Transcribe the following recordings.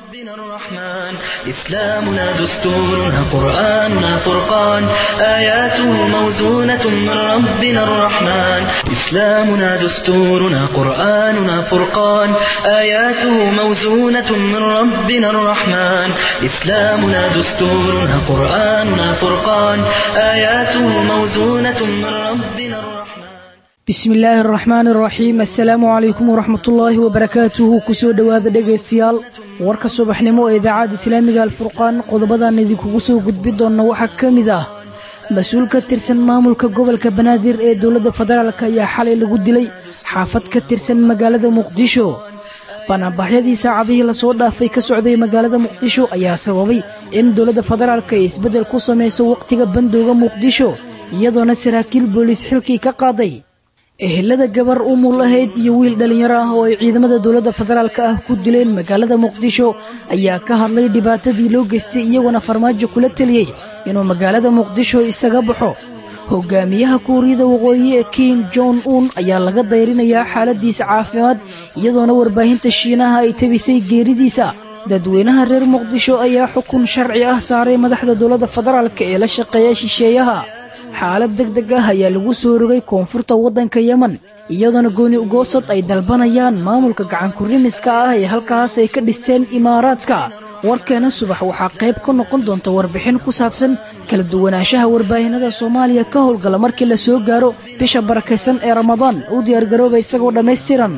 ربنا الرحمن إسلامنا دستورنا قرآننا فرقان آياته موزونة من ربنا الرحمن إسلامنا دستورنا قرآننا فرقان آياته موزونة من ربنا الرحمن إسلامنا دستورنا قرآننا فرقان آياته موزونة من ربنا الرحمن bismi illaahi araxmaani araxiim assalaamu calaykum waraxmatullaahi wabarakaatuhu kusoo dhowaada dhegaystayaal warka subaxnimo ee idaacadda islaamiga alfurqaan qodobadan idinkugu soo gudbi doonna waxaa ka mid ah mas-uul ka tirsan maamulka gobolka banaadir ee dowladda federaalk ayaa xalay lagu dilay xaafad ka tirsan magaalada muqdisho banaanbaxyadii saacadihii lasoo dhaafay ka socday magaalada muqdisho ayaa sababay in dowladda federaalk ay isbeddel ku samayso wakhtiga bandowga muqdisho iyadoona saraakiil booliis xilkii ka qaaday ehelada gabar umul ahayd iyo wiil dhallinyaro ah oo ay ciidamada dowladda federaalk ah ku dileen magaalada muqdisho ayaa ka hadlay dhibaatadii loo geystay iyagoona farmaajo kula teliyey inuu magaalada muqdisho isaga baxo hogaamiyaha kuuriyada waqooyi ee kim jon un ayaa laga dayrinayaa xaaladiisa caafimaad iyadoona warbaahinta shiinaha ay tabisay geeridiisa dadweynaha reer muqdisho ayaa xukun sharci ah saaray madaxda dowladda federaalk ee la shaqeeya shisheeyaha xaalad deg deg ah ayaa lagu soo rogay koonfurta waddanka yemen iyadoona gooni ugoosod ay dalbanayaan maamulka gacankurimiska ah ee halkaas ay ka dhisteen imaaraadka warkeena subax waxaa qayb ka noqon doonta warbixin ku saabsan kala duwanaanshaha warbaahinada soomaaliya ka howlgala markii la soo gaaro bisha barakaysan ee ramadaan u diyaargarooba isagoo dhammaystiran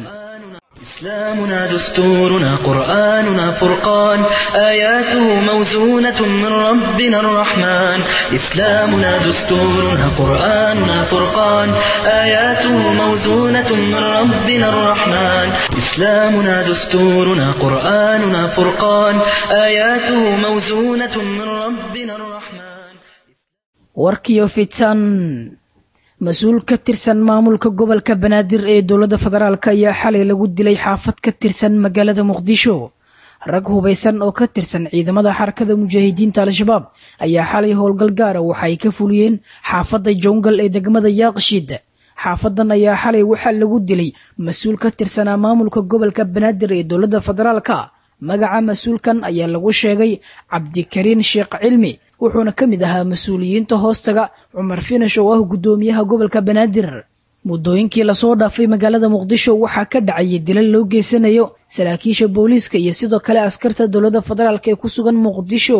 إسلامنا دستورنا قرآننا فرقان آياته موزونة من ربنا الرحمن إسلامنا دستورنا قرآننا فرقان آياته موزونة من ربنا الرحمن إسلامنا دستورنا قرآننا فرقان آياته موزونة من ربنا الرحمن warkiyo fitan mas-uul ka tirsan maamulka gobolka banaadir ee dowladda federaalk ayaa xalay lagu dilay xaafad ka tirsan magaalada muqdisho rag hubaysan oo ka tirsan ciidamada xarakada mujaahidiinta al-shabaab ayaa xalay howlgal gaara waxa ay ka fuliyeen xaafadda jongal ee degmada yaaqshiid xaafadan ayaa xalay waxaa lagu dilay mas-uul ka tirsanaa maamulka gobolka banaadir ee dowladda federaalka magaca mas-uulkan ayaa lagu sheegay cabdikariin sheekh cilmi wuxuuna ka mid ahaa mas-uuliyiinta hoostaga cumar finash oo ah guddoomiyaha gobolka banaadir muddooyinkii lasoo dhaafay magaalada muqdisho waxaa ka dhacayay dilal loo geysanayo saraakiisha booliiska iyo sidoo kale askarta dowladda federaalk ee ku sugan muqdisho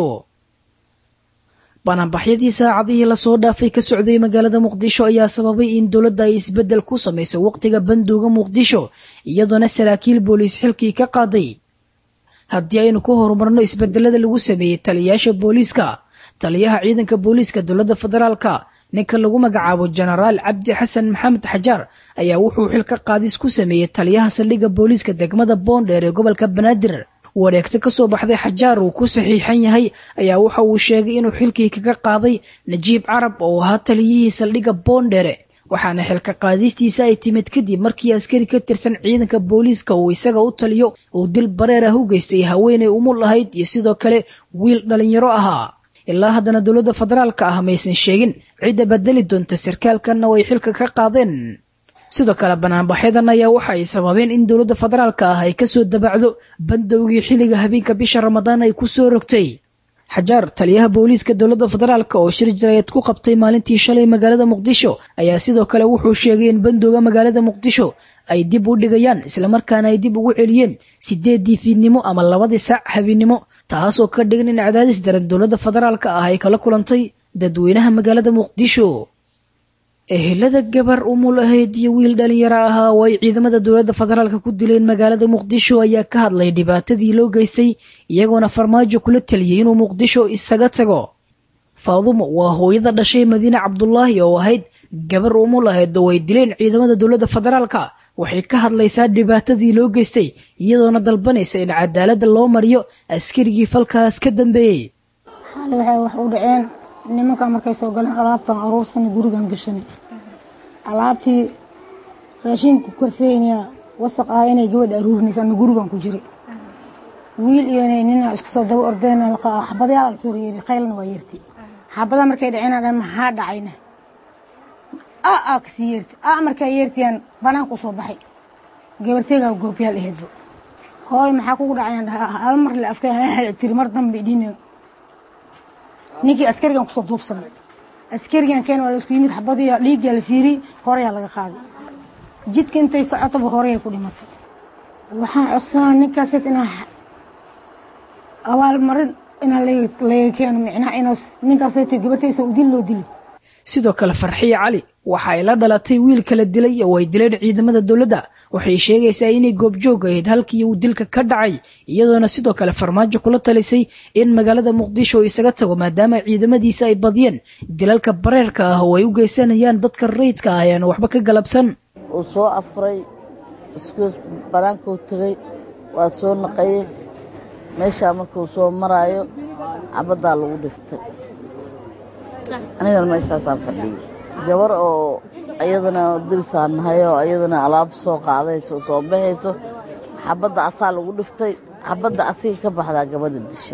banaanbaxyadii saacadihii lasoo dhaafay ka socday magaalada muqdisho ayaa sababay in dowladda ay isbeddel ku samayso wakhtiga bandowga muqdisho iyadoona saraakiil booliis xilkii ka qaaday haddii aynu ku horumarno isbedelada lagu sameeyey taliyayaasha booliiska taliyaha ciidanka booliiska dowladda federaalka ninka lagu magacaabo jenaraal cabdi xasan maxamed xajaar ayaa wuxuu xilka qaadis ku sameeyey taliyaha saldhigga booliiska degmada boondheer ee gobolka banaadir wareegto ka soo baxday xajaar uu ku saxiixan yahay ayaa waxa uu sheegay inuu xilkii kaga qaaday najiib carab oo ahaa taliyihii saldhigga boondheere waxaana xilka qaadistiisa ay timid kadib markii askari ka tirsan ciidanka booliiska uu isaga u taliyo uu dil bareer ah u geystay haweenay umul ahayd iyo sidoo kale wiil dhallinyaro ahaa ilaa haddana dowladda federaalka ah maysan sheegin cidda bedeli doonta sarkaalkanna way xilka ka qaadeen sidoo kale banaanbaxyadan ayaa waxa ay sababeen in dowladda federaalka ah ay kasoo dabacdo bandowgii xilliga habeenka bisha ramadaan ay ku soo rogtay xajaar taliyaha booliiska dowladda federaalk oo shir jarayeed ku qabtay maalintii shalay magaalada muqdisho ayaa sidoo kale wuxuu sheegay in bandowga magaalada muqdisho ay dib u dhigayaan islamarkaana ay dib ugu celiyeen sideedii fiidnimo ama labadii saac habeennimo taasoo ka dhigan in cadaadis daran dowladda federaalka ah ay kala kulantay dadweynaha magaalada muqdisho ehelada gabar umul ahayd iyo wiil dhallinyaro ahaa oo ay ciidamada dowladda federaalka ku dileen magaalada muqdisho ayaa ka hadlay dhibaatadii loo geystay iyagoona farmaajo kula taliyey inuu muqdisho isaga tago faadumo waa hooyada dhashay madiine cabdulaahi oo ahayd gabar umul ahayd oo ay dileen ciidamada dowladda federaalka waxay ka hadlaysaa dhibaatadii loo geystay iyadoona dalbanaysa in cadaaladda loo mariyo askarigii falkaas ka dambeeyey xaali waxay wax u dhaceen nimanka markay soo galeen alaabtan aruursana gurigan gashanay alaabtii raashinka korseynaya wasaq ah inay gabadha aruurinaysa ama gurigan ku jiray wiil iyo nina isku soo daba ordeen xabadayaal soo reeri khaylna waa yeerti xabada markay dhaceen maxaa dhacayna a a kasii yeerti a markaa yeertiyaan banaanku soo baxay gabarteegaa goobyaal aheedba hooy maxaa kugu dhacayaan dhaha hal mar le afka tiri mar dambe idhin ninkii askarigan kusoo duubsanay askarigan keen waa la isku yimid xabadiya dhiiggaa la fiiriyey horeyaa laga qaaday jidka intay socotoba horeyay ku dhimatay waxaan codsanaa ninkaas inaa abaalmarin inaa laga keeno micnaha ina ninkaasayta gabataysa u dil loo dilo sidoo kale farxiye cali waxa ay la dhalatay wiil kala dilay oo ay dileen ciidamada dowladda waxay sheegaysaa inay goobjoog ahayd halkii uu dilka ka dhacay iyadoona sidoo kale farmaajo kula talisay in magaalada muqdisho isaga tago maadaama ciidamadiisa ay badiyeen dilalka bareerka ah oo ay u geysanayaan dadka rayidka ah ean waxba ka galabsan uu soo afray iskuus banaankuu tegey waa soo naqayey meeshaa markuu soo maraayo cabaddaa lagu dhiftay anigana meeshaasaan fadhiyey gabar oo ayadana dirisaan nahay oo ayadana alaab soo qaadayso soo baxayso xabadda asaa lagu dhiftay xabadda asiga ka baxdaa gabadha dishay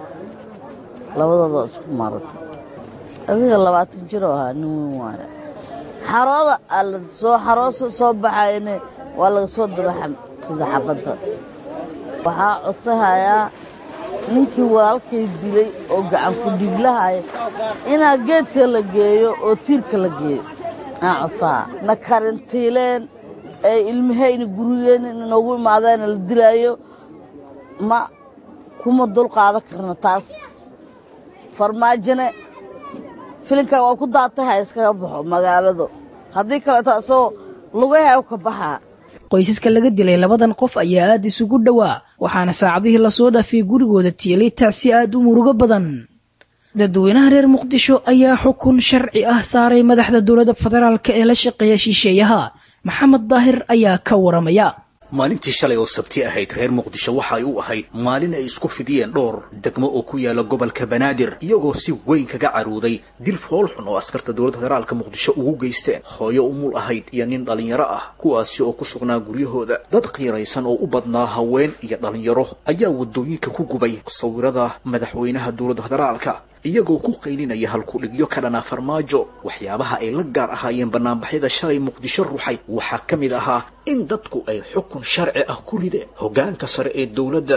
labadoodoo isku maaratay adiga labaatan jiroo ahaa nin weyn waayo xarooda ala soo xaroosa soo baxayne waa laga soo dabaxrida xabadda waxaa codsahayaa ninkii walaalkay dilay oo gacan ku dhiiglahaya inaa geedka la geeyo oo tiirka la geeyo aan codsaha na karantiileen ee ilmahayna gurigeen inoogu imaadaana la dilaayo ma kuma dul qaadan karna taas farmaajone filinkan waa ku daatay ha iskaga baxo magaaladu haddii kaleeto asagoo lugaha ka baxaa qoysaska laga dilay labadan qof ayaa aad isugu dhowaa waxaana saacadihii lasoo dhaafiyey gurigooda tiilay tacsi aad u murugo badan dadweynaha reer muqdisho ayaa xukun sharci ah saaray madaxda dowladda federaalk ee la shaqeeya shisheeyaha maxamed daahir ayaa ka waramaya maalintii shalay oo sabti ahayd reer muqdisho waxa ay u ahayd maalin ay isku fidiyeen dhowr degmo oo ku yaala gobolka banaadir iyagoo si weyn kaga caruuday dil foolxun oo askarta dowladda federaalka muqdisho ugu geysteen hooyo umul ahayd iyo nin dhallinyaro ah kuwaasi oo ku sugnaa guryahooda dad qiiraysan oo u badnaa haween iyo dhallinyaro ayaa waddooyinka ku gubay sawirada madaxweynaha dowladda federaalka iyagoo ku qaylinaya halkudhigyo ka dhanaa farmaajo waxyaabaha ay la gaar ahaayeen banaanbaxyada shalay muqdisho ruuxay waxaa ka mid ahaa in dadku ay xukun sharci ah ku rideen hoggaanka sare ee dowladda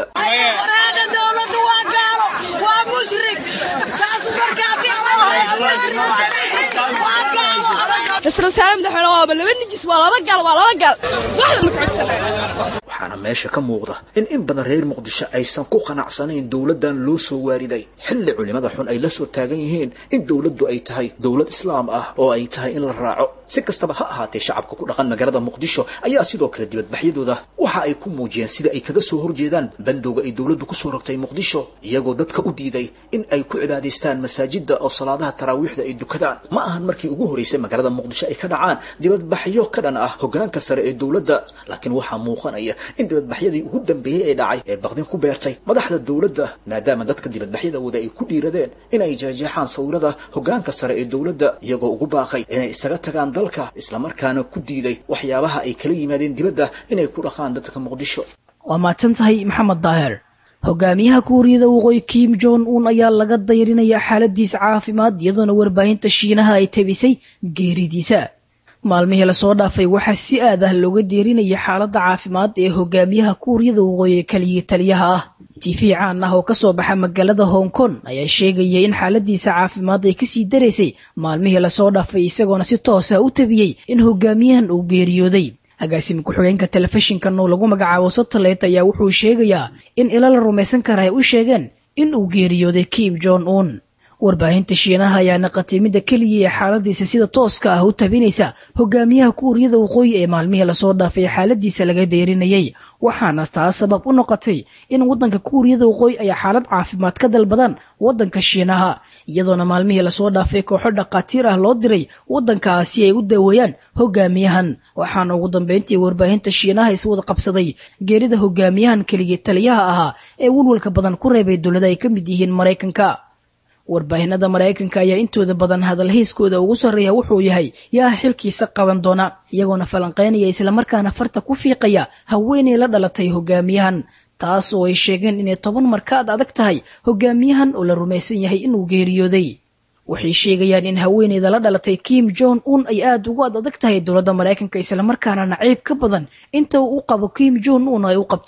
waxaana meesha ka muuqda in in badan reer muqdisho aysan ku qanacsanayn dowladdan loo soo waariday xilli culimada xun ay la soo taagan yihiin in dowladdu ay tahay dowlad islaam ah oo ay tahay in la raaco si kastaba ha ahaatee shacabka ku dhaqan magaalada muqdisho ayaa sidoo kale dibadbaxyadooda waxa ay ku muujiyeen sida ay kaga soo horjeedaan bandowga ay dowladdu kusoo rogtay muqdisho iyagoo dadka u diiday in ay ku cibaadaystaan masaajidda oo salaadaha taraawiixda ay dukadaan ma ahan markii ugu horeysay magaalada muqdisho ay ka dhacaan dibadbaxyo ka dhan ah hoggaanka sare ee dowladda laakiin waxaa muuqanaya in dibadbaxyadii ugu dambeeyey ee dhacay ee baqdin ku beertay madaxda dowladda maadaama dadka dibadbaxyada wada ay ku dhiiradeen inay jeejeexaan sawirada hoggaanka sare ee dowladda iyagoo ugu baaqay inay isaga tagaan dalka islamarkaana ku diiday waxyaabaha ay kala yimaadeen dibadda inay ku dhaqaan dadka muqdisho waa mahadsan tahay maxamed daahir hogaamiyaha kuuriyada waqooyi kim jon un ayaa laga dayrinaya xaaladiisa caafimaad iyadoona warbaahinta shiinaha ay tabisay geeridiisa maalmihii lasoo dhaafay waxaa si aad ah looga deerinaya xaaladda caafimaad ee hogaamiyaha kuuriyada waqooyi keliya taliyaha ah tiifi caan ah oo kasoo baxa magaalada hong kong ayaa sheegaya in xaaladiisa caafimaad ay kasii daraysay maalmihii lasoo dhaafay isagoona si toos ah u tabiyey in hogaamiyahan uu geeriyooday agaasima ku-xigeenka telefishinkan oo lagu magacaabo satellit ayaa wuxuu sheegayaa in ila la rumaysan kara ay u sheegeen in uu geeriyooday kim jon un warbaahinta shiinaha ayaa naqatay midda keliya ee xaaladiisa sida tooska ah u tabinaysa hogaamiyaha kuuriyada waqooyi ee maalmihii lasoo dhaafay xaaladiisa laga deerinayay waxaana taas sabab u noqotay in waddanka kuuriyada waqooyi ay xaalad caafimaad ka dalbadaan waddanka shiinaha iyadoona maalmihii lasoo dhaafay kooxo dhakhaatiir ah loo diray waddankaas si ay u daweeyaan hogaamiyahan waxaana ugu dambeyntii warbaahinta shiinaha iswada qabsaday geerida hogaamiyahan keligii taliyaha ahaa ee walwalka badan ku reebay dowlada ay ka mid yihiin maraykanka warbaahinada maraykanka ayaa intooda badan hadalhayskooda ugu sarreeya wuxuu yahay yaa xilkiisa qaban doona iyagoona falanqaynaya islamarkaana farta ku fiiqaya haweenay la dhalatay hogaamiyahan taas oo ay sheegeen inay toban markaad adag tahay hogaamiyahan oo la rumaysan yahay inuu geeriyooday waxay sheegayaan in haweeneyda la dhalatay kim jon un ay aada ugu ad adag tahay dowladda maraykanka islamarkaana naciib ka badan inta uu u qabo kim jon un ay u qabto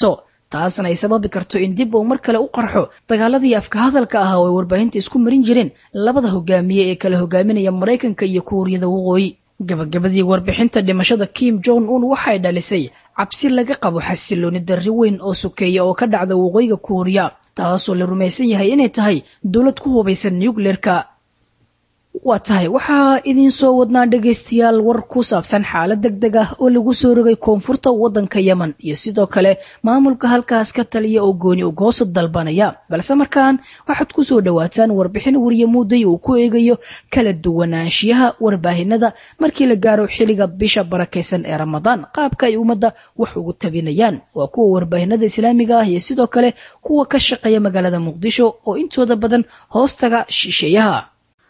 taasna ay sababi karto in dib uu mar kale u qarxo dagaaladii afka hadalka ah oo ay warbaahinta isku marin jireen labada hogaamiye ee kala hogaaminaya maraykanka iyo kuuriyada waqooyi gabagabadii warbixinta dhimashada kim jong un waxay dhalisay cabsi laga qabo xasilooni darri weyn oo sokeeya oo ka dhacda waqooyiga kuuriya taasoo la rumaysan yahay inay tahay dowlad ku hubaysan nucleerka waa tahay waxaa idiin soo wadnaa dhegaystayaal war ku saabsan xaalad deg deg ah oo lagu soo rogay koonfurta waddanka yemen iyo sidoo kale maamulka halkaas ka taliya oo gooni ugoosa dalbanaya balse markaan waxaad ku soo dhowaataan warbixin wariye muuday uu ku eegayo kala duwanaanshiyaha warbaahinada markii la gaaro xilliga bisha barakaysan ee ramadaan qaabka ay ummadda wax ugu tabinayaan waa kuwa warbaahinada islaamiga ah iyo sidoo kale kuwa ka shaqeeya magaalada muqdisho oo intooda badan hoostaga shisheeyaha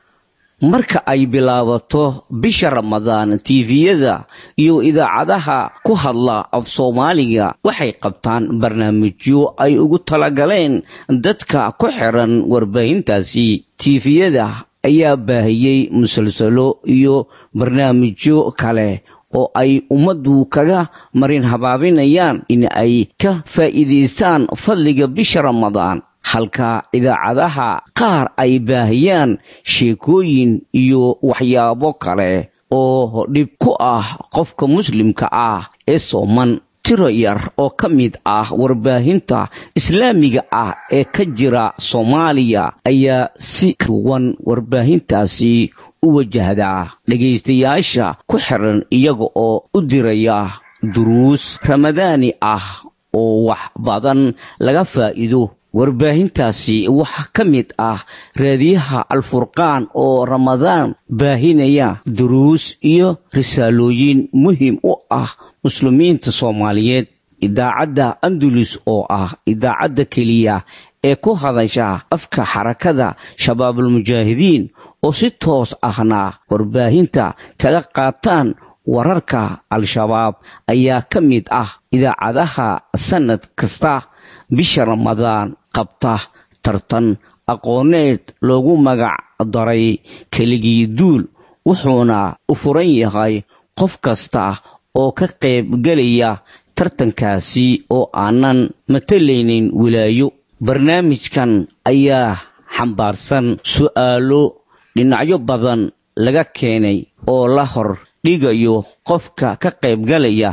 marka ay bilaabato bisha ramadaan tiifiyada iyo idaacadaha ku hadla af soomaaliga waxay qabtaan barnaamijyo ay ugu talagaleen dadka ku xiran warbaahintaasi tiifiyada ayaa baahiyey musalsalo iyo barnaamijyo kale oo ay ummaddu kaga marin habaabinayaan in ay ka faa'iidaystaan fadliga bisha ramadaan halka idaacadaha qaar ay baahiyaan sheekooyin iyo waxyaabo kale oo dhib ku ah qofka muslimka ah ee sooman tiro yar oo ka mid ah warbaahinta islaamiga ah ee ka jira soomaaliya ayaa si duwan warbaahintaasi u wajahdaa dhegaystayaasha ku xiran iyaga oo u diraya duruus ramadaani ah oo wax badan laga faa'iido warbaahintaasi waxaa ka mid ah raadiyaha alfurqaan oo ramadaan baahinaya duruus iyo risaalooyin muhiim u ah muslimiinta soomaaliyeed idaacadda andalus oo ah idaacadda keliya ee ku hadasha afka xarakada shabaabulmujaahidiin oo si toos ahna warbaahinta kaga qaataan wararka al-shabaab ayaa ka mid ah idaacadaha sannad kasta bisha ramadaan qabta tartan aqooneed loogu magac daray keligii duul wuxuuna u furan yahay qof kasta oo ka qayb gelaya tartankaasi oo aanan matalaynin wilaayo barnaamijkan ayaa xambaarsan su'aalo dhinacyo badan laga keenay oo la hor dhigayo qofka ka qaybgalaya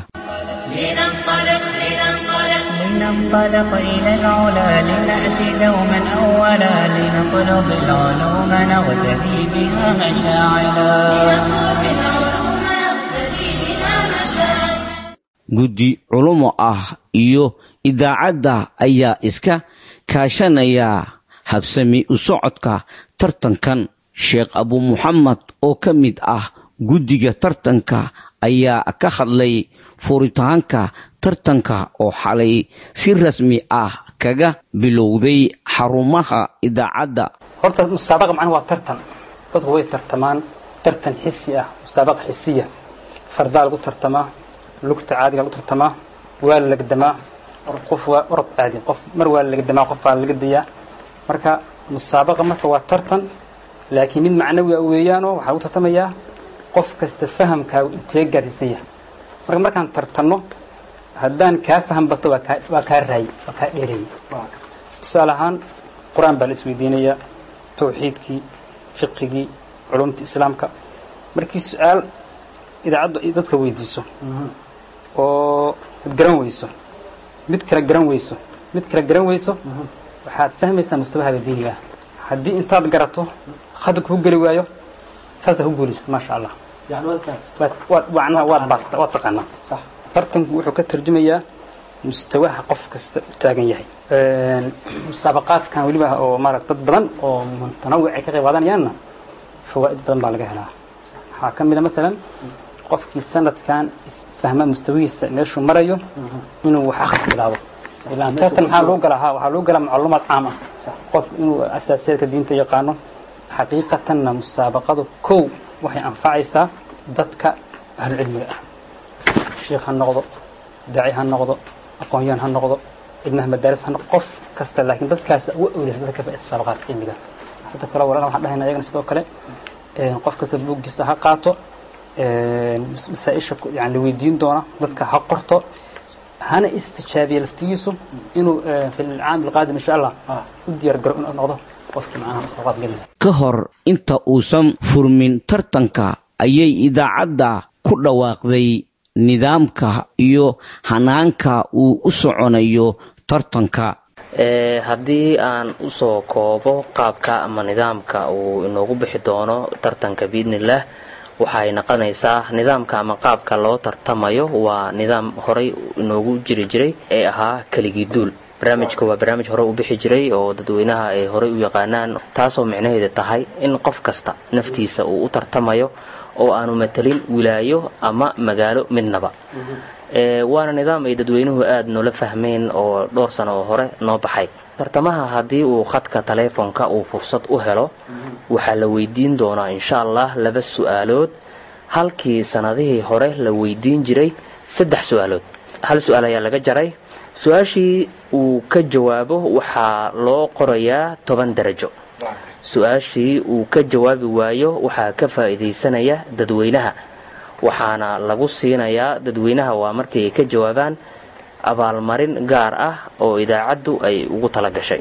لننطلق إلى العلا لنأتي دوما أولا لنطلب العلوم نغتدي بها مشاعلا guddi culumo ah iyo idaacadda ayaa iska kaashanaya habsami u socodka tartankan sheekh abu muxamed oo ka mid ah guddiga tartanka ayaa ka hadlay furitaanka tartanka oo xalay si rasmi ah kaga bilowday xarumaha idaacadda horta musaabaqa macnaha waa tartan dadku way tartamaan tartan xisi ah musaabaqa xisiya fardaa lagu tartamaa lugta caadiga lagu tartamaa waa la legdamaa qof waa orod caadi qof mar waa la legdamaa qof baa la legdayaa marka musaabaqa marka waa tartan laakiin mid macnawi ah weeyaanoo waxaa lagu tartamayaa qof kasta fahamkaagu intee gaarsiisan yahay marka markaan tartanno haddaan kaa faham bato waa kaa waa kaa raayey waa kaa dheereeyey tusaale ahaan qur-aan baa la isweydiinayaa tawxiidkii fiqigii culumta islaamka markii su-aal idaacaddu ay dadka weydiiso oo ad garan weyso mid kale garan weyso mid kale garan weyso waxaad fahmaysaa mustabahaaga diiniga ah haddii intaad garato khadka kuu geli waayo saasaa ku guulaysad maasha allah macnaha waad baasta waad taqaanaa tartanku wuxuu ka tarjumayaa mustawaha qof kasta u taagan yahay musaabaqaadkan weliba oo maarata dad badan oo mutanawic ay ka qayb qaadanayaanna fawaa'id badan baa laga helaa waxaa ka mid a maalan qofkii sanadkan isfahma mustawihiisa meeshuu marayo inuu wax akhris bilaabo ilaan tartan maxaa loo galaa ha waxaa loo galaa macluumaad caam ah qof inuu asaasiyaadka diinta yaqaano xaqiiqatanna musaabaqadu kow waxay anfacaysaa dadka ahlucilmiga ah sheikh ha noqdo daaci ha noqdo aqoon-yahan ha noqdo ilmaha madaaris ha noqdo qof kasta laakiin dadkaas ugu awleysa dadka ka faa'iidaysta musaabaqaadka cilmiga dadka kale walaalna waxaan dhahayna ayagana sidoo kale qof kasta buuggiisa ha qaato masaa-isha yani la weydiin doona dadka ha qorto hana istijaabiya laftigiisu inuu fi lcaam alqaadim insha allah u diyaar garo inuu noqdo qofkii macnaha musaabaqaad geli ka hor inta uusan furmin tartanka ayay idaacadda ku dhawaaqday nidaamka iyo hanaanka uu u soconayo tartanka haddii aan usoo koobo qaabka ama nidaamka uu inoogu bixi doono tartanka biidnillaah waxay noqonaysaa nidaamka ama qaabka loo tartamayo waa nidaam horay inoogu jiri jiray ee ahaa keligii duul barnaamijka waa barnaamij hore u bixi jiray oo dadweynaha ay horey u yaqaanaan taasoo micnaheeda tahay in qof kasta naftiisa uu u tartamayo oo aanu matelin wilaayo ama magaalo midnaba waana nidaam ay dadweynuhu aada noola fahmeen oo dhowr sano oo hore noo baxay tartamaha haddii uu khadka taleefonka uu fursad u helo waxaa la weydiin doonaa insha allah laba su-aalood halkii sannadihii hore la weydiin jiray saddex su-aalood hal su-aal ayaa laga jaray su-aashii uu ka jawaabo waxaa loo qorayaa toban darajo su-aashii uu ka jawaabi waayo waxaa ka faa'iidaysanaya dadweynaha waxaana lagu siinayaa dadweynaha waa markii ay ka jawaabaan abaalmarin gaar ah oo idaacaddu ay ugu tala gashay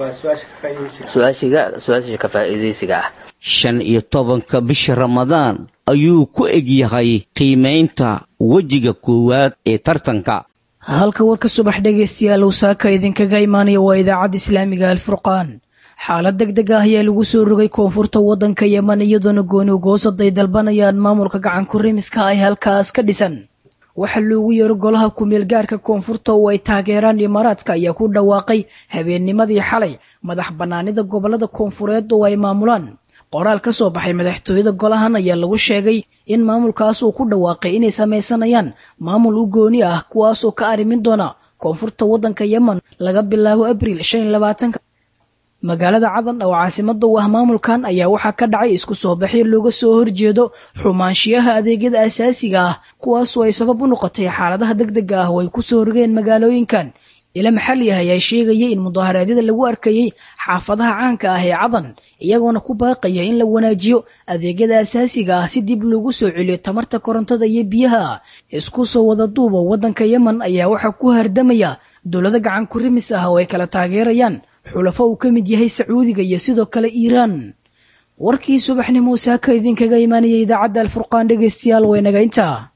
su-aashiga ka faa'iidaysiga ah shan iyo tobanka bisha ramadaan ayuu ku egyahay qiimaynta wejiga koowaad ee tartanka halka warka subax dhegaystayaal uu saaka idinkaga imaanaya waa idaacadda islaamiga alfurqaan xaalad deg deg ah ayaa lagu soo rogay koonfurta waddanka yeman iyadoona gooni goosad ay dalbanayaan maamulka gacanku rimiska ay halkaas ka dhisan waxaa loogu yeero golaha kumeel gaarka koonfurta oo ay taageeraan imaaraadka ayaa ku dhawaaqay habeennimadii xalay madax bannaanida gobollada koonfureed oo ay maamulaan qoraal ka soo baxay madaxtooyada golahan ayaa lagu sheegay in maamulkaas uu ku dhawaaqay inay samaysanayaan maamul u gooni ah kuwaasoo ka arrimin doona koonfurta waddanka yemen laga bilaabo abriil shan iyo labaatanka magaalada cadan oo caasimada u ah maamulkan ayaa waxaa ka dhacay isku soo baxyo looga soo horjeedo xumaanshiyaha adeegyada asaasiga ah kuwaasoo ay sabab u noqotay xaaladaha deg dega ah oo ay kusoo rogeen magaalooyinkan ila maxali ah ayaa sheegayay in mudaharaadyada lagu arkayey xaafadaha caanka ah ee cadan iyagoona ku baaqaya in la wanaajiyo adeegyada asaasiga ah si dib loogu soo celiyo tamarta korontada iyo biyaha isku soo wada duuba waddanka yemen ayaa waxaa ku hardamaya dowlado gacan ku rimis ah oo ay kala taageerayaan xulafo uu ka mid yahay sacuudiga iyo sidoo kale iiraan warkii subaxnimo saaka idinkaga imaanaya idaacadda alfurqaan dhegaystayaal waynaga intaa